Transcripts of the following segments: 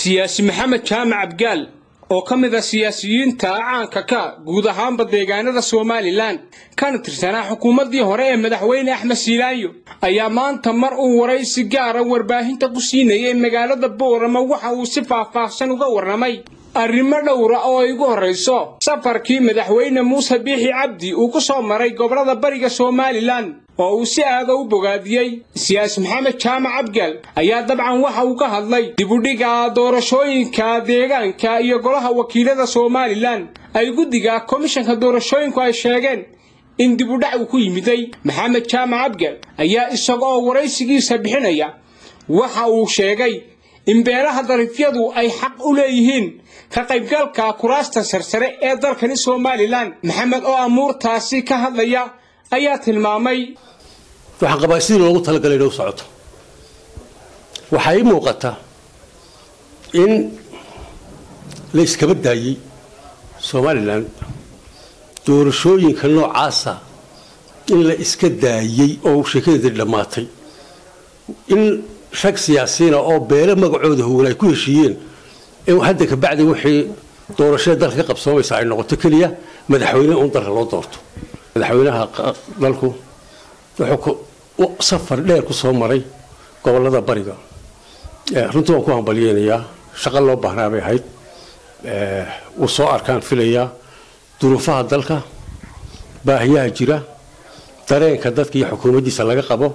siyaasi maxamed jaamac abgaal oo ka mid a siyaasiyiinta caanka ka guud ahaanba deegaanada somalilan kana tirsanaa xukuumaddii hore ee madaxweyne axmed siilaayo ayaa maanta mar uu waraysi gaara warbaahinta ku siinayay magaalada boorama waxa uu si faahfaahsan uga warramay arrimo dhowra oo ay ugu horrayso safarkii madaxweyne muuse biixi cabdi uu ku soo maray gobollada bariga somalilan oo uu si aada u bogaadiyey siyaasi maxamed jaamac abgaal ayaa dabcan waxa uu ka hadlay dibudhiga doorashooyinka deegaanka iyo golaha wakiilada somalilan ay guddiga komishanka doorashooyinku ay sheegeen in dibudhac uu ku yimiday maxamed jaamac abgaal ayaa isaga oo waraysigiisa bixinaya waxa uu sheegay in beelaha darifyadu ay xaq u leeyihiin ka qaybgalka kuraasta sarsare ee dalkani somalilan maxamed oo amuurtaasi ka hadlaya ayaa tilmaamay waxaan qabaa sidii loogu talagalay inay u socoto waxaa ii muuqata in la iskaba daayey somalilan doorashooyinka noocaasa in la iska daayey oo sheekadeedii dhammaatay in rag siyaasiyiina oo beele magacooda howla ay ku heshiiyeen in hadda kabacdi wixii doorashada dalka ka qabsoomaysa ay noqoto keliya madaxweyne un dalka loo doorto madaxweynaha dalku wuxuu safar dheer ku soo maray gobolada bariga runtii waan ku hambalyeynayaa shaqo loo baahnaa bay ahayd wuu soo arkaan filayaa duruufaha dalka baahiyaha jira dareenka dadka iyo xukuumaddiisa laga qabo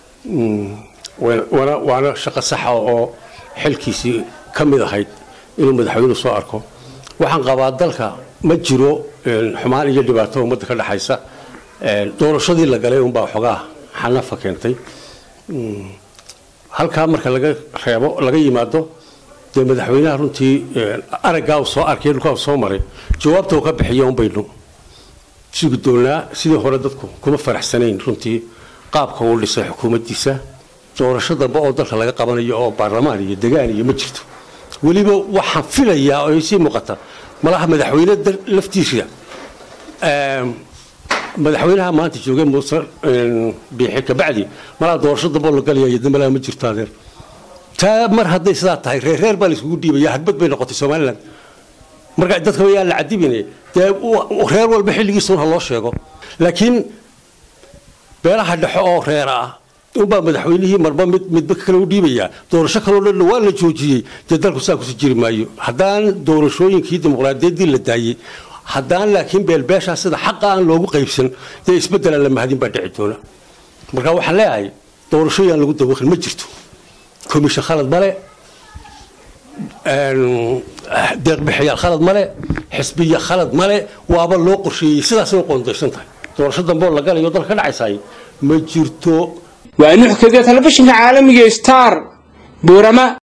waana shaqo saxa oo xilkiisii ka mid ahayd inuu madaxweynuhu soo arko waxaan qabaa dalka ma jiro xumaan iyo dhibaato ummadda ka dhexaysa doorashadii la galay unbaa xogaa xanafa keentay halkaa marka laga reebo laga yimaado dee madaxweynaha runtii araggaa uu soo arkay dhulkaa uu soo maray jawaabta uu ka bixiya unbaynu sugi doonaa sidii hore dadku kuma faraxsanayn runtii qaabka uu dhisay xukuumaddiisa doorasho dambe oo dalka laga qabanayo oo baarlamaan iyo degaan iyo ma jirto weliba waxaan filayaa oo sii muuqata malaha madaxweyne laftiisa madaxweynaha maanta joogay muuse biixi kabacdi malaa doorasho dambe oo la galaya dambalaa ma jirto adeer taa mar hadday sidaa tahay reer reer baa la isugu dhiibaya hadbad bay noqotay somalilan marka dadka yaa la cadibine dee reer walba xilligiisa ha loo sheego laakiin beelaha dhexo oo reera ah unbaa madaxweynihii marba mid midba kale u dhiibayaa doorasho kaloo dhanna waa la joojiyey dee dalku saa kusi jiri maayo haddaan doorashooyinkii dimuqraadiyaddii la daayey haddaan laakiin beelbeeshaa sida xaqa aan loogu qaybsan dee isbeddelaan la mahadin baa dhici doona marka waxaan leeyahay doorashooyaan lagu dabaqin ma jirto komishan khalad male deeqbixiyaal khalad male xisbiya khalad male waaba loo qorsheeyey sidaasay u qoondaysan tahay doorasho dambe oo la galayo dalka ka dhacaysaay ma jirto waa nuxkaga telefishinka caalamiga star buurama